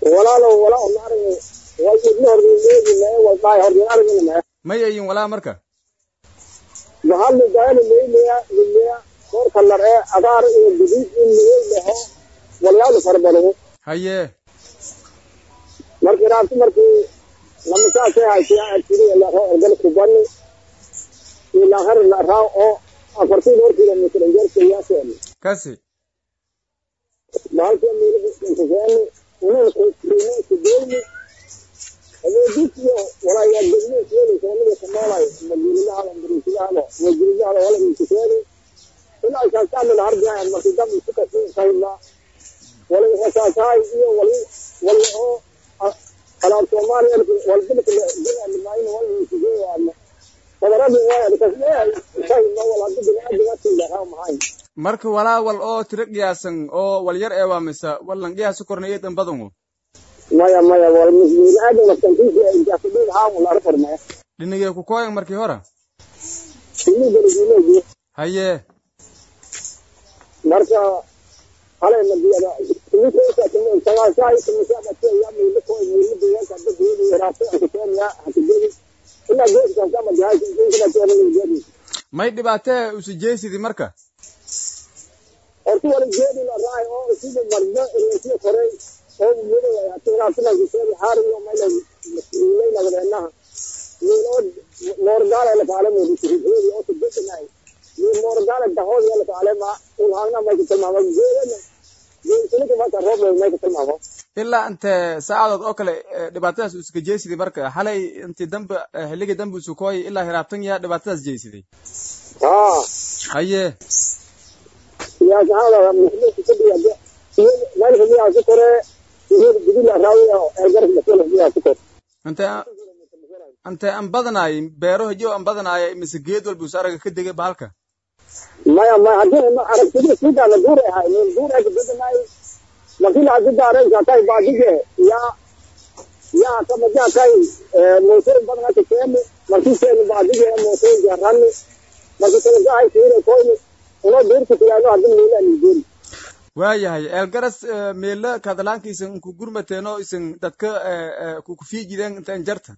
walaalow walaa ma arag way idna horgeeyay mee way baay horgeeyay aragina mee may ayin walaa marka bahal gaali leeyaa leeyaa kor kalar ee agaar iyo guduud in leeyahay walyaalo farbado haye markii raabti markii lama saasay haysiya arkiri la roo orgal kubani ila har la raaw oo afartii dhowr kilomitir injeerka yaaseen kasi bahalkii miila intisaani unan kuino kudeeni adeegisiyo walaayaa degmo keeni soomida kamoolay magililahala ingiriisilahalo magililahala wala intisaani ilaa isaasaamin harjaa markii dab isu kasi sayna wala wasaasahay iyo wali wali oo alaab soomaaliya walbilka dinalimaayna wala intisaani fadaradii waa kasleeyahay sayna wala hadii biniaadamatiilahaa mahayn marka walaa wal oo tiro qiyaasan oo wal yar ee waa mise wallan qiyaasu korna iyo dambadungu maya maya wal biniaadam naftankiisa intaasudhiin haamu lara farmaya dhinigee ku kooyan markii hore ini geligiileegi haye marka halay madiyada sagaashaay tumisaabateya miilako miilideeyanka dadweedi raabta akuteenya hakidedi ilaa geeskaasa madihaaysinkinateerangeedi may dhibaatee usujeysidii marka horta wala geedi la raay oo sida mardo irinsiya koray oo mudada atiraabtinankiseedi haariyo mayla masuuleynagdeenaha miiloo moorgaala lafaalamedi sirifeedi oo subedanay miil moorgaala dahoodi lafaalema ulhaagna mayka tilmaamo geedana geedsilika marka roob mayka tilmaamo ilaa intee saacadood oo kale dhibaatadaas u iska jeysiday marka xalay intii dambe xilligii dambe isu kooyay ilaa hiraabtan yaa dhibaatadaas jeysiday haa haye siyaasahada muslimiinta meelka miyaa ku kore gudila raawiya eergarka masala miyaa ku kore intee intee an badanaay beero hijo an badanaaya mise geed walba us araga ka degay bahalka maya maya hadii ma aragtida sidaana duur ahay meel duur ay bedanaay markii hadii daaraysa tay baadige ya ya kama ja tay moosay badan ka keeni markii seen baadige moosay jarani markii kale gaay tiire koyni uno duurka tiyaano hadii meela ni duur waayahay eelgaras meelo kadalaanka isan ku gurmateen oo isan dadka ku fiijideen intaan jarta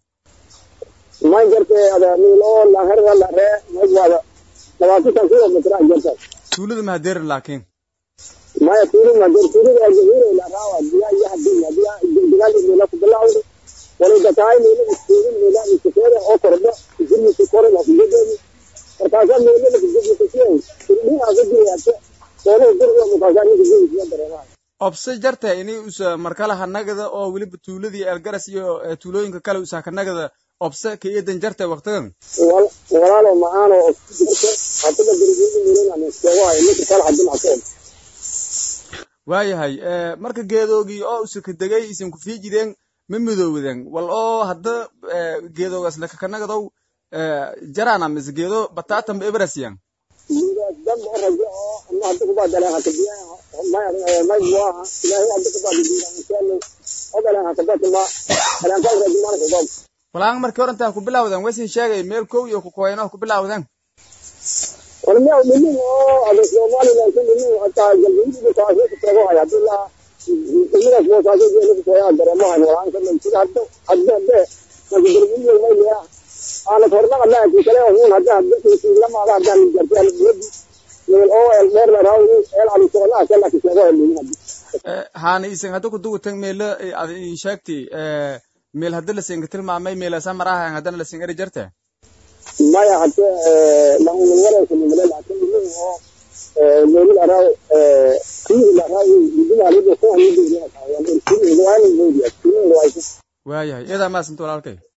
ma jarte ada meel oo la herga la ree magwada labaatan kilomitr a jarta tuulada mahadeerin laakiin maya tuulu mader tuulada ajahire la raawa diya iyo hadiya diya digaal meela ku bilawdo wala dataay meela isteedin meela isteedin oo kordho jirmi kore la kujeedin markaasa meela la kujeedin turbiin aga diyaate soona dirga markaasa ni kujeedin dareema obse jarta ini usa markala hanagada oo weliba tuuladii eelgaras iyo tuulooyinka kale usa kanagada obse ka iyadan jarta waktigan walaalo macaano jirta hadaba dirgeedi meelana isteego ay ninka kala hadin asoo waayahay marka geedoogii oo usaka degay isan ku fiijideen ma midoowden wal oo hadda geedoogaas lakakanagadow jarana mise geedo batatan ba ebrasiyan dam oo rajo oo ama hadda kubaa daleen hakabiya may buaha ilaahay hadda kubaa didiira misaalo oo daleen hakabatuma daleen rajo mana kubaa walaan markii hore intaa ku bilawden waysin sheegay meel kow iyo kukoyano ku bilawden warmiya dhinin oo ada somaliland ku dhinin hataa galbeediga taasoo kutago hay hadii la dhinigaas moosaasoo jeeda kukoyaa dareemo hay walaan ka sida hadda hadda hadde marka galbeediga may leeya aana kordhaqa laaki kale hun hadda hadda lamaada haddaan jartay albuwadi meel oo el dheer la raawi el ali socdaa kala kisego elin hadda haana isan hadda kudugutan meelo ad sheegti meel hadda lasinka tilmaamay meelasa marahan haddana lasin eri jarte maya hade launwareysanimale laakin dhinin oo meeli la raaw kii la raawi midinaalida kuwa midinaa waayahay iyadaa maasanta walaalkay